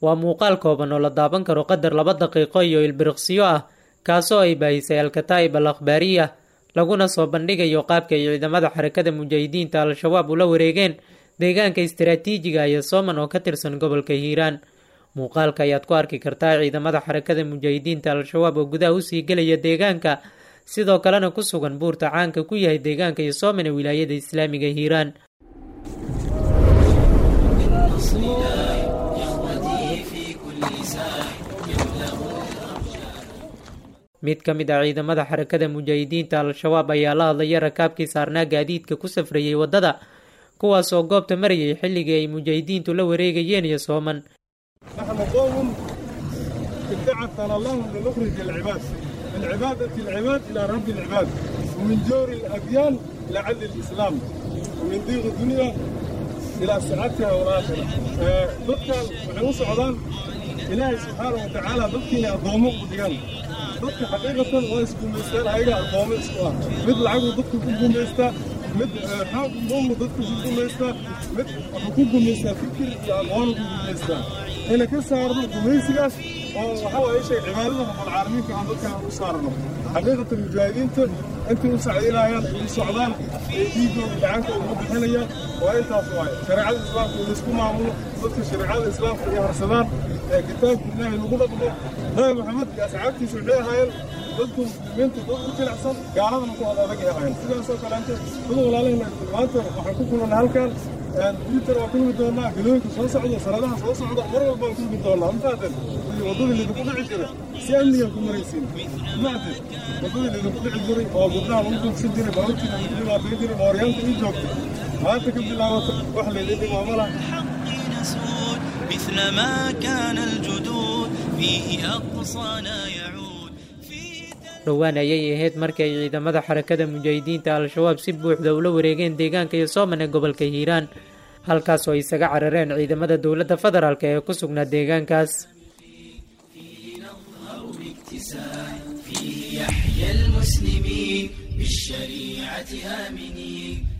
waa muuqaal kooban oo la daaban karo qadar laba daqiiqo iyo ilbiriqsiyo ah kaasoo ay baahisay alkataa'ib al akhbaariya laguna soo bandhigayo qaabka ay ciidamada xarakada mujaahidiinta al-shabaab ula wareegeen deegaanka istaraatiijiga iyo sooman oo ka tirsan gobolka hiiraan muuqaalka ayaad ku arki kartaa ciidamada xarakada mujaahidiinta al-shabaab oo gudaha usii gelaya deegaanka sidoo kalena ku sugan buurta caanka ku yahay deegaanka iyo sooman ee wilaayada islaamiga hiiraan mid ka mid ah ciidamada xarakada mujaahidiinta al-shabaab ayaa la hadlaya rakaabkii saarnaa gaadiidka ku safrayay waddada kuwaasoo goobta marayay xilligii ay mujaahidiintu la wareegayeen iyo sooman نحن قوم ابتعثنا الله لنخرج العباد من عبادة العباد إلى رب العباد ومن جور الأديان إلى عدل الإسلام ومن ضيق الدنيا إلى سعادتها والآخرة ضدك وحنو سعودان إلهي سبحانه وتعالى ضدكنا الضومو قديان ضدك حقيقة ويسكو ميستان هايلا الضومو سوا مثل عقو ضدك كوكو ميستا مثل حاق ضومو ضدك كوكو ميستا مثل حقوق ميستا فكر يا أغوان كوكو ميستا هنا كسارنا gumaysigaas oo waxa waaye shay cibaadada rabbul caalamiinka aan dadka u saarno xaqiiqatan mujaahidiinta intay u sacdinayaan u socdaan ee dhiigooda gacanka ugu bixinayaan waa intaas waaye shareecada islaamka in laisku maamulo dadka shareecada islaamka ay harsadaan ee kitaabka ilaahay lagu dhaqmo nabi maxamed iyo asxaabtiisa waxay ahaayeen dadku muslimiinta dad u jilicsan gaaladana ku adag ay ahaayeen sidaasoo kaleente dad walaalahayna maanta waxaan ku kulannay halkan twitter waa kulmi doonaa galooyinka soo socda sanadaha soo socda mar walba waan kulmi doonaa mafaaten waddadii lidinku dhici jira si amnigan ku maraysiin mafaaten waddadii lidinku dhici jiray oo gabdhaha lagu dugsan jiray baabuurtiina lagu dhibaatayn jiray mooryaanta ii joogta maanta ka bilaabata wax laydin dhimaama laha مثل ما كان الجدود فيه أقصانا يعود dhowaan ayay ahayd markii ay ciidamada xarakada mujaahidiinta al-shabaab si buuxda ula wareegeen deegaanka iyo sooman ee gobolka hiiraan halkaas oo ay isaga carareen ciidamada dowladda federaalk ee ku sugnaa deegaankaas فيه يحيى المسلمين بالشريعة آمنين